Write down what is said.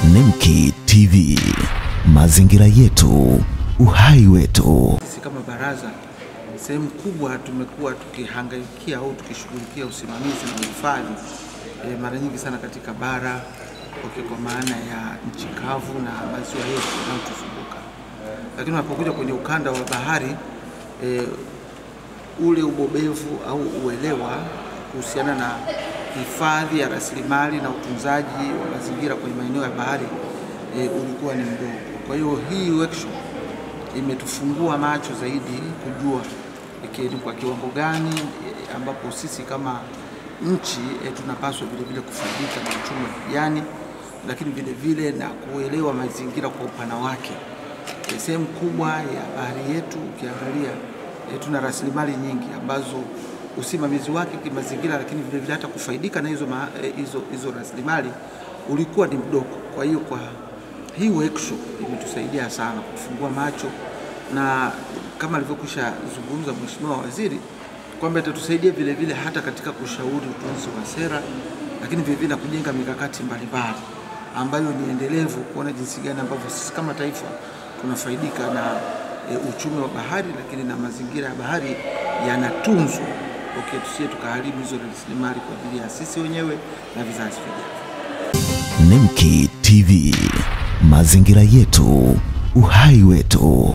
Nemki TV, mazingira yetu, uhai wetu. Sisi kama baraza, sehemu kubwa tumekuwa tukihangaikia au tukishughulikia usimamizi na uhifadhi e, mara nyingi sana katika bara okay, kwa maana ya nchi kavu na maziwa yetu yanayotuzunguka, lakini unapokuja kwenye ukanda wa bahari e, ule ubobevu au uelewa kuhusiana na hifadhi ya rasilimali na utunzaji wa mazingira kwenye maeneo ya bahari e, ulikuwa ni mdogo. Kwa hiyo hii workshop imetufungua macho zaidi kujua ikieni kwa kiwango gani e, ambapo sisi kama nchi e, tunapaswa vile vile kufaidika na uchumi wa kijani, lakini vile vile na kuelewa mazingira kwa upana wake. E, sehemu kubwa ya bahari yetu ukiangalia e, tuna rasilimali nyingi ambazo usimamizi wake kimazingira, lakini vile vile hata kufaidika na hizo, ma, e, hizo, hizo rasilimali ulikuwa ni mdogo. Kwa hiyo kwa hii workshop imetusaidia sana kufungua macho na kama alivyokwisha zungumza Mheshimiwa Waziri kwamba itatusaidia vile vile hata katika kushauri utunzi wa sera, lakini vile vile na kujenga mikakati mbalimbali ambayo ni endelevu, kuona jinsi gani ambavyo sisi kama taifa tunafaidika na e, uchumi wa bahari, lakini na mazingira ya bahari yanatunzwa, okay, tusiye tukaharibu hizo rasilimali kwa ajili ya sisi wenyewe na vizazi vijavyo. Nemki TV, mazingira yetu, uhai wetu.